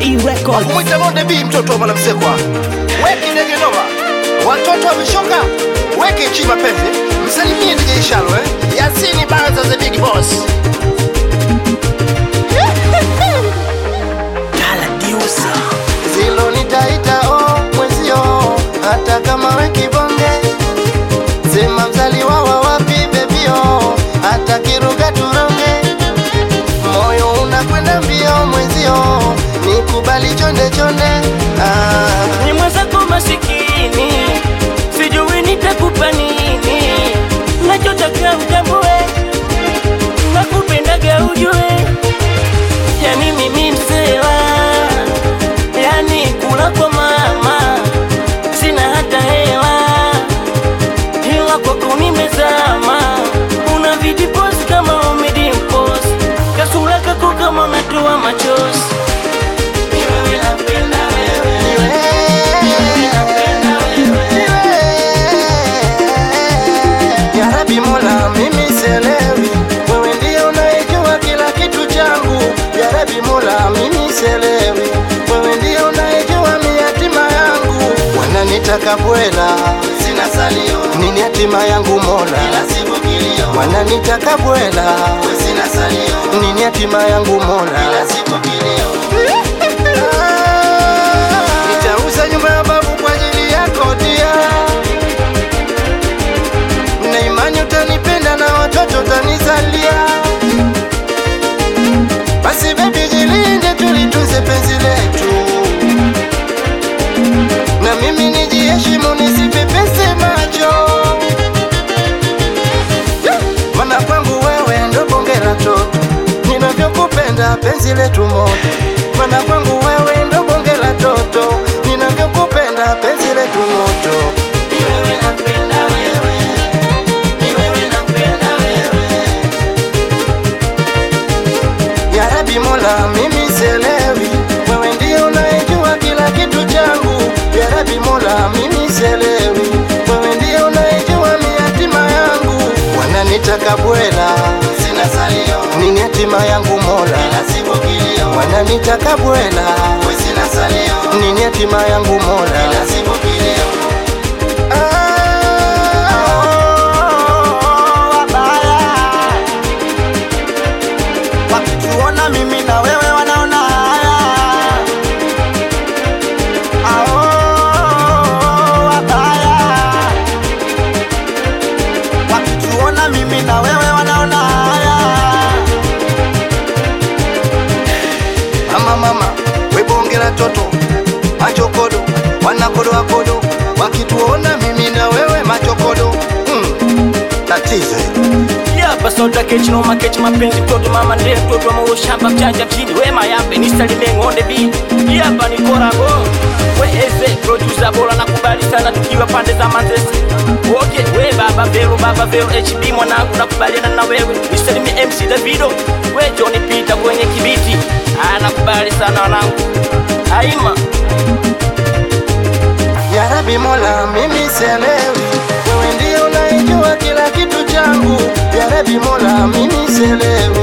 D Records. Mwita Monde B mtoto wa mwanamsekwa. Weki ndege noma. Watoto wameshoka. Weke chi mapenzi. Msalimie DJ Ishalo eh. Yasini Banza the big boss. Zilo nitaita oh mwezio hata kama we kibonge. Sema mzaliwa wa wapi bebio hata kiruga turonge. Moyo unakwenda mbio mwezio nikubali chonde chonde. Ah. ni mwenzako masikini, sijui nitakupa nini, nachotaka utambue, nakupendaga ujue, yani mimi msewa, yani kula kwa mama, sina hata hewa, ila kwako nimezama, una vijipozi kama umedimpozi, kasura kako kama unatoa machozi, Ni wewe napenda wewe Ya Rabbi Mola, mimi sielewi, wewe ndio unayejua kila kitu changu. Ya Rabbi Mola, mimi sielewi, wewe ndio unayejua mi hatima yangu. Wananitaka bwela, sina salio, nini hatima yangu Mola? Wananitaka bwela, sina salio, nini hatima yangu Mola? Nitauza nyumba ya babu kwa ajili yako dia na imani utanipenda na watoto utanizalia. Basi bebi, jilinde, tulitunze penzi letu, na mimi nijiheshimu, nisipepese macho, mana kwangu wewe ndo bonge la toto, ninavyokupenda penzi letu moto, mana kwangu wewe ndo bonge la toto, ninavyokupenda penzi letu moto. Ni wewe napenda wewe, ni wewe napenda wewe. Ya Rabbi Mola, mimi sielewi, wewe ndio unayejua kila kitu changu. Ya Rabbi Mola, mimi sielewi, wewe ndio unayejua mi hatima yangu. Wananitaka bwela, sina salio, nini hatima yangu Mola? Wananitaka bwela, sina salio, nini hatima yangu Mola? wakituona mimi na wewe wanaona haya Ao, wabaya wakituona mimi na wewe wanaona haya Mama mama, we bonge la toto, machokodo, wanakodoa kodo, wakituona mimi na wewe machokodo. Mm, tatizo hilo. Yapa soda kechi no makechi mapenzi mtoto mama ndiye mtoto wa maua shamba mchanja mchini wema yape ni salime ngonde bi Yapa ni korabo we eze producer bora nakubali sana tukiwa pande za Manzese Okay we baba vero baba vero HB mwanangu nakubaliana na wewe ni salime MC Davido we Johnny Peter kwenye kibiti ah nakubali sana wanangu Aima Ya Rabbi Mola, mimi sielewi, wewe ndio unayejua kila kitu changu. Ya Rabbi Mola, mimi sielewi,